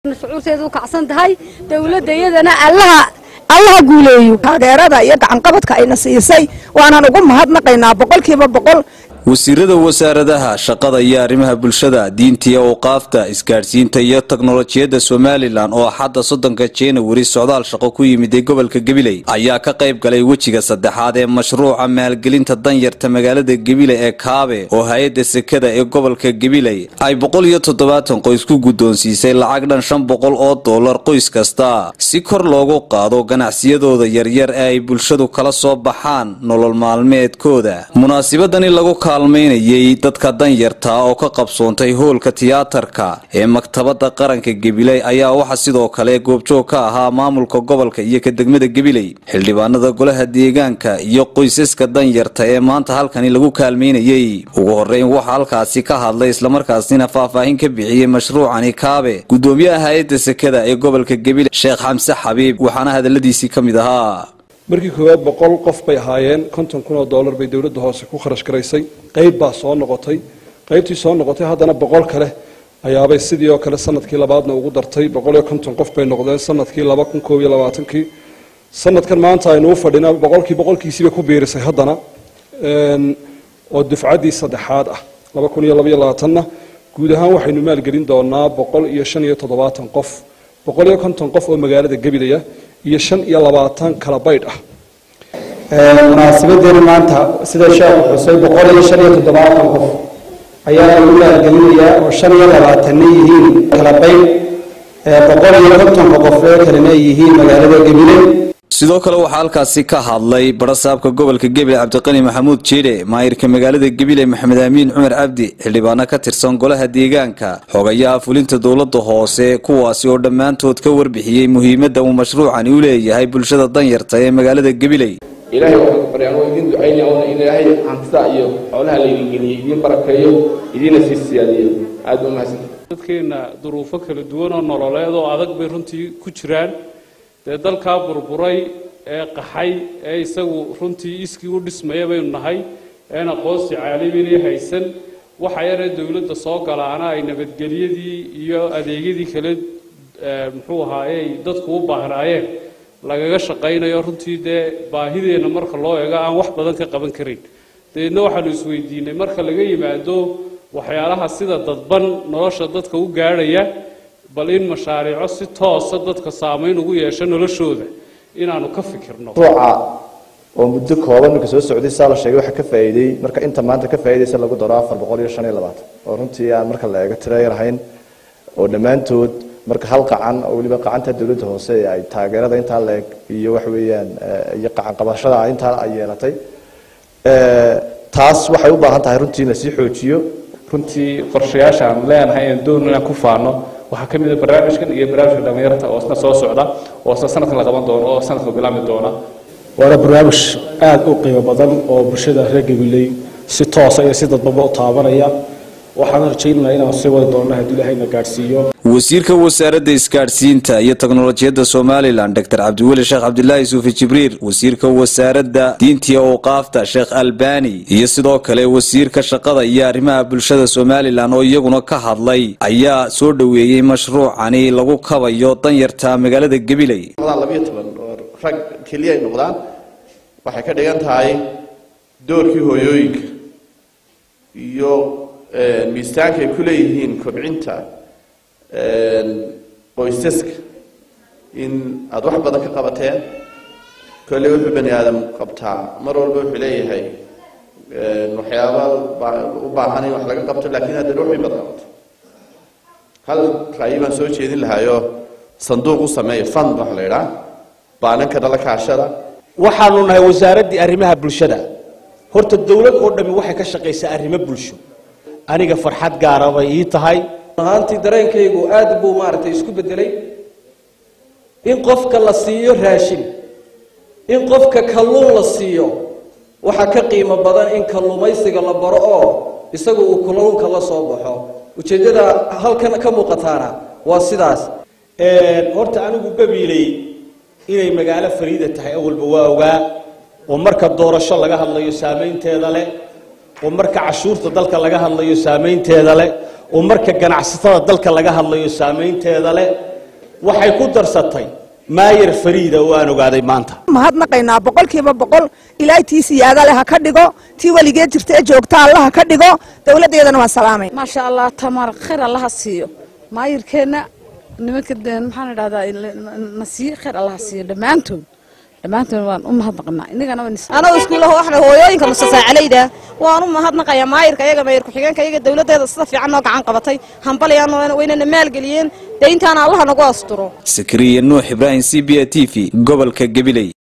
shucuurteedu kacsan tahay dowladda iyadana allaha allaha guuleeyo taageerada iyo gacanqabadka ayna siisay waanaan ugu mahadnaqaynaa boqolkiiba boqol wasiirada wasaaradaha shaqada iyo arrimaha bulshada diinta iyo awqaafta isgaadhsiinta iyo teknolojiyadda somalilan oo axadda soddonka januari socdaal shaqo ku yimiday gobolka gabiley ayaa ka qayb galay wejiga saddexaad ee mashruuca maalgelinta danyarta magaalada gabiley ee kaabe oo hay-adda sekada ee gobolka gabiley ay boqol iyo toddobaatan qoys ku guddoonsiisay lacag dhan shan boqol oo dollar qoys kasta si kor loogu qaado ganacsiyadooda yaryar ee ay bulshadu kala soo baxaan nolol maalmeedkooda munaasibadani lagu kaalmaynayay dadka danyarta oo ka qabsoontay hoolka tiyaatarka ee maktabadda qaranka gabiley ayaa waxaa sidoo kale goobjoog ka ahaa maamulka gobolka iyo ka degmada gabiley xildhibaanada golaha deegaanka iyo qoysaska danyarta ee maanta halkani lagu kaalmaynayey ugu horeyn waxaa halkaasi ka hadlay islamarkaasina faahfaahin ka bixiyey mashruucani kaabe gudoomiyaha hay-adda sekada ee gobolka gabiley sheekh xamse xabiib waxaana hadaladiisii ka mid ahaa markii koowaad boqol qof bay ahaayeen konton kun oo dollar bay dowladda hoose ku kharash garaysay qayb baa soo noqotay qaybtii soo noqotay haddana boqol kale ayaabay sidii oo kale sanadkii labaadna ugu dartay boqol iyo konton qof bay noqdeen sanadkii laba kun koob iyo labaatankii sanadkan maanta aynu u fadhina boqolkii boqolkiisiibay ku biirisay haddana oo dufcaddii saddexaad ah laba kun iyo labaiyo labaatanna guud ahaan waxaynu maalgelin doonaa boqol iyo shan iyo toddobaatan qof boqol iyo konton qof oo magaalada gabilaya iyo shan iyo labaatan kala baydh ah munaasabadeena maanta sida sheekhu xusay boqol iyo shan iyo toddobaatan qof ayaa lagu maalgelinayaa oo shan iyo labaatanna yihiin kala baydh boqol iyo kontonka qof ee kalena ay yihiin magaalada gabiley sidoo kale waxaa halkaasi ka hadlay barasaabka gobolka gebile cabdiqani maxamuud jiidhe maayirka magaalada gebile maxamed aamiin cumar cabdi xildhibaano ka tirsan golaha deegaanka xogayaha fulinta dowladda hoose kuwaasi oo dhammaantood ka warbixiyey muhiimadda uu mashruucani u leeyahay bulshada danyarta ee magaalada gabiley ilaahay waxaan baryaan oo idin ducaynaya oona in ilaahay hantida iyo xoolaha laydin geliyey idiin barakeeyo idiina sii siyaadiyo aad ba mahadsantahay dadkeenna duruufo kala duwan oo nololeed oo adag bay runtii ku jiraan dee dalkaa burburay ee qaxay ee isagu runtii iskii u dhismaya baynu nahay een aqoonsi caalamiina haysan waxa yaree dowladda soo galaana ay nabadgelyadii iyo adeegyadii kale muxuu ahaayey dadku u baahnaayeen lagaga shaqaynayo runtii dee baahideenna marka loo eego aan wax badan ka qaban karin dabeedna waxaanu isweydiinay marka laga yimaado waxyaalaha sida dadban nolosha dadka u gaadhaya bal in mashaariico si toosa dadka saamayn ugu yeesho noloshooda inaanu ka fikirno ruuca oo muddo kooban marka soo socday saa la sheegay waxa ka faa'iiday marka inta maanta ka faa'iidaysa lagu daro afar boqol iyo shan iyo labaatan oo runtii aan marka la eego tiro yar ahayn oo dhammaantood marka hal qacan oo weliba qacanta dowladda hoose ee ay taageerada intaa la eg iyo wax weeyaan iyo qacan qabashada intaa ay yeelatay taas waxay u baahan tahay runtii in lasii xoojiyo runtii qorshayaasha aan leenahay aan doonno inaan ku faano waxaa ka mid a barnaamijkan iyo barnaamijka dhalinyarta oo isna soo socda oo isna sanadkan la qaban doono oo sanadka bilaami doona waana barnaamij aada u qiimo badan oo bulshada reer gabiley si toosa iyo si dadbaba u taabanaya waxaan rajaynaynaa inaan sii wadi doonno haddii ilaahayna gaadhsiiyo wasiirka wasaaradda isgaadhsiinta iyo teknolojiyadda somalilan doctor cabdiweli sheekh cabdilaahi suufi jibriil wasiirka wasaaradda diintiya awqaafta sheekh albani iyo sidoo kale wasiirka shaqada iyo arrimaha bulshada somalilan oo iyaguna ka hadlay ayaa soo dhoweeyey mashruucani lagu kabayo danyarta magaalada gabiley labiyo toban oo rag keliya ay noqdaan waxay ka dhigan tahay doorkii hooyooyinka iyo miisaanka ay ku leeyihiin kobcinta qoysaska in aada wax badan ka qabateen kolley wuxuu bani aadam qabtaa mar walba wuxuu leeyahay waxyaaba u baahan in wax laga qabto laakiin haddana wax way badan qabto hal ra'yi baan soo jeedin lahaayo sanduuq u sameeya fund waxa la idhaa baananka dhala kaashada waxaanu nahay wasaaraddii arrimaha bulshada horta dowlad oo dhammi waxay ka shaqaysaa arrimo bulsho aniga farxad gaara bay ii tahay ahaantii dareenkaygu aad buu maaragtay isku bedelay in qofka la siiyo raashin in qofka kalluun la siiyo waxaa ka qiimo badan in kalluumaysiga la baro oo isagu uu kalluunka la soo baxo ujeeddada halkan ka muuqataana waa sidaas horta anigu gabiiley inay magaalo fariida tahay awalba waa ogaa oo marka doorasho laga hadlayo saamaynteeda leh oo marka cashuurta dalka laga hadlayo saamaynteeda leh oo marka ganacsatada dalka laga hadlayo saamaynteeda leh waxay ku darsatay maayar fariida oo aan ogaaday maanta mahadnaqaynaa boqolkiiba boqol ilaahay tii siyaada leh ha ka dhigo tii weligeed jirta ee joogta alla ha ka dhigo dowladdeedana waan salaamay maasha allah tamar khayr allaha siiyo maayirkeenna nimanka maxaan idhahdaa na siiye khayr allaha siiyo dhammaantood dhammaantood waan u mahadnaqnaa inagana anoo iskuulaha waxna hooyooyinka mustasaacaleyda waan u mahadnaqayaa maayirka iyaga maayir ku-xigeenka iyaga dowladdeeda sida fiican noo gacan qabatay hambalyaan waynana maalgeliyeen dee intaana allaha nagu asturo sakariya nuux ibraahim c b a t v gobolka gabiley